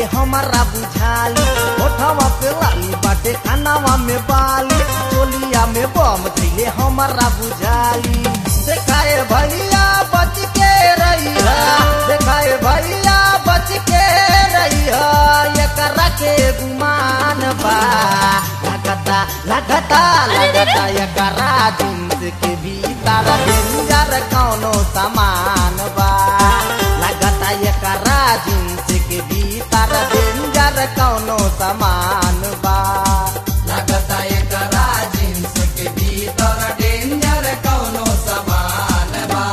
हमारा बुझाली ओठवा पे लाली बाटे खानावा में बाली चोलिया में बम धैले हमारा बुझाली देखाए भैया बच के रही देखाए भैया बच के रही एकरा के गुमान बा लगता लगता लगता एकरा जिंस के भीतर डेंजर कौनो सामान बा लगता एकरा जिंस के भीतर डेंजर कौनो सामान बा लगता एकरा जींस के भीतर डेंजर कौनो सामान बा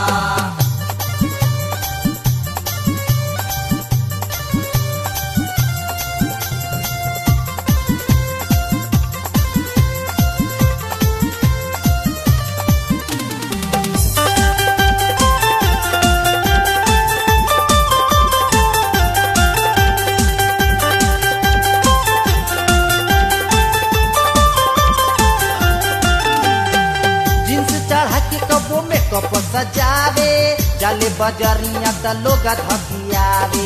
जींस चढ़ा के कबो में कप सजावे जाले बजरिया त लोग धकियावे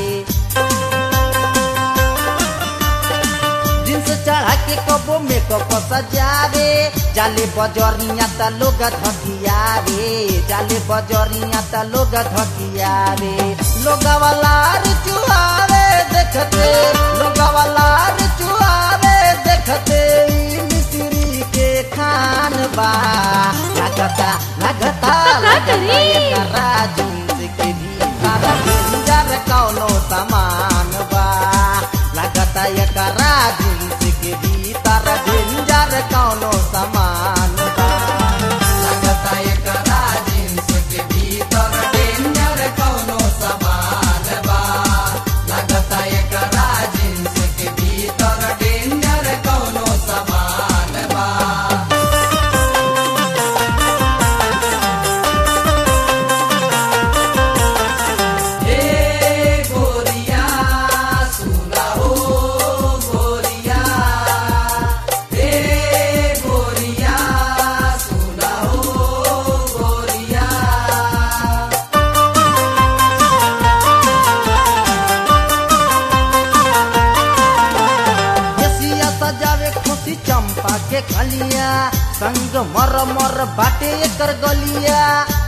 जींस चढ़ा के कबो में कप सजावे जाले बजरिया त लोग धकियावे जाले बजरिया त लोग धकियावे लोग वाला चुहावे देखते लोग वाला चुहावे देखते ई मिस्री के खान बा लगता लगता लगता एकरा जींस के भीतर डेंजर कौनो सामान बा लगता एकरा जींस के भीतर डेंजर कौनो सामान बा लगता एकरा जींस के भीतर डेंजर कौनो सामान बा लगता एकरा जींस के भीतर डेंजर कौनो सामान बा ए गोरिया सुना हो गोरिया ए गोरिया सुना हो गोरिया एसिया सजावे खुशी चंपा के खलिया संग मर मर बाटे एकर गलिया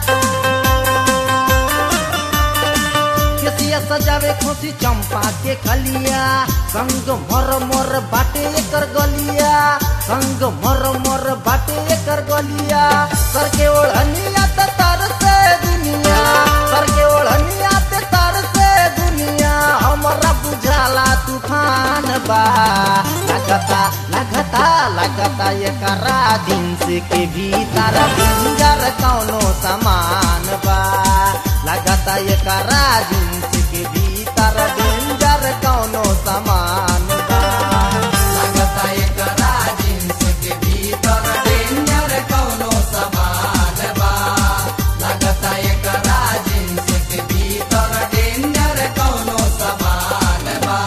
केसिया सजावे खुशी चंपा के खलिया संग मर मर बाटे एकर गलिया संग मर मर बाटे एकर गलिया सर के ओढ़निया त तर से दुनिया सर के ओढ़निया त तर से दुनिया हमरा बुझाला तूफान बा लगता लगता लगता एकरा जींस के भीतर डेंजर कौनो सामान बा लगता एकरा जींस के भीतर डेंजर कौनो सामान बा लगता एकरा जींस के भीतर डेंजर कौनो सामान बा लगता एकरा जींस के भीतर डेंजर कौनो सामान बा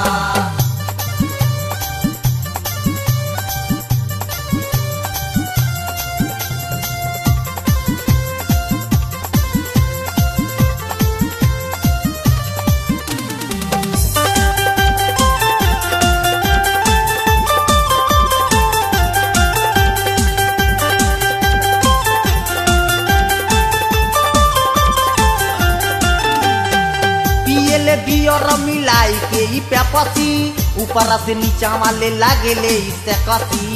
पियले बियर मिलाई के ई पेपसी ऊपर से नीचा वाले लागेले इससे कसी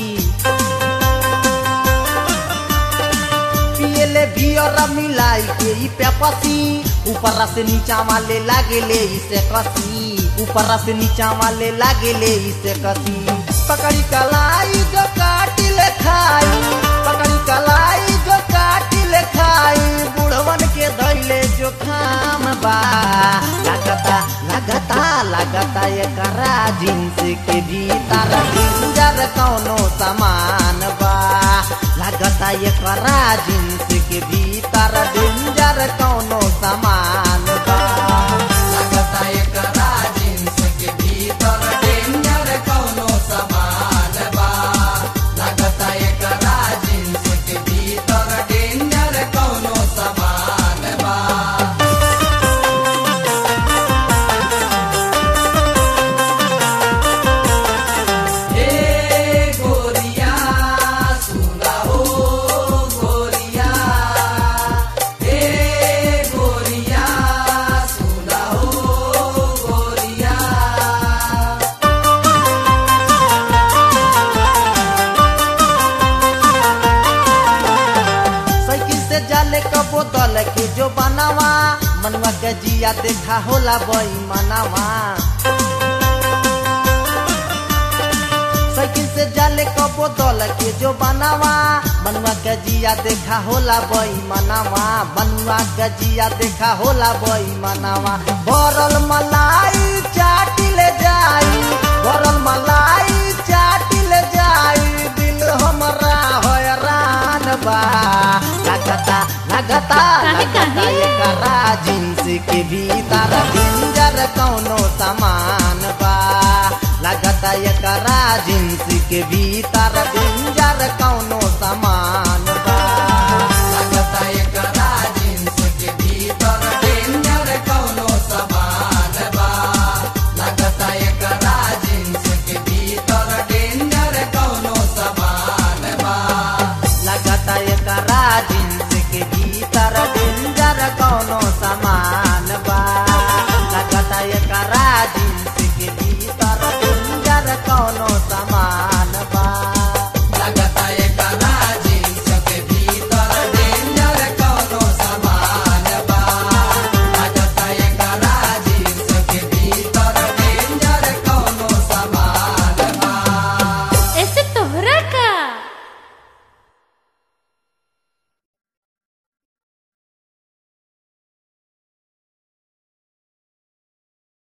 पियले बियर मिलाई के ई पेपसी ऊपर से नीचा वाले लागेले इसे कसी ऊपर से नीचा वाले लागेले इसे कसी पकड़ी कलाई जो काटी ले खाई पकड़ी कलाई जो काटी ले खाई बुढ़वन के धैले जो खाम बा लगता लगता लगता एकरा जींस के भीतर डेंजर कौनो सामान बा लगता एकरा जींस के भीतर डेंजर कौनो सामान बा लगता एकरा जींस के भीतर डेंजर कौनो सामान बा लगता एकरा जींस के भीतर डेंजर कौनो सामान बा मनुआ के जिया देखा होला बई मनावा साइकिल से जाले कबो दल के जो बनावा मनुआ के जिया देखा होला बई मनावा मनुआ के जिया देखा होला बई मनावा भरल मलाई चाटी ले जाई भरल मलाई चाटी ले जाई दिल हमरा हैरान बा लगता लगता काहे, लगता काहे? एकरा जींस के भीतर डेंजर कौनो सामान बा लगता एकरा जींस के भीतर डेंजर कौनो सामान बा लगता एकरा जींस के भीतर डेंजर कौनो सामान बा लगता एकरा जींस के भीतर डेंजर कौनो सामान बा लगता एकरा जींस के भीतर डेंजर कौनो सामान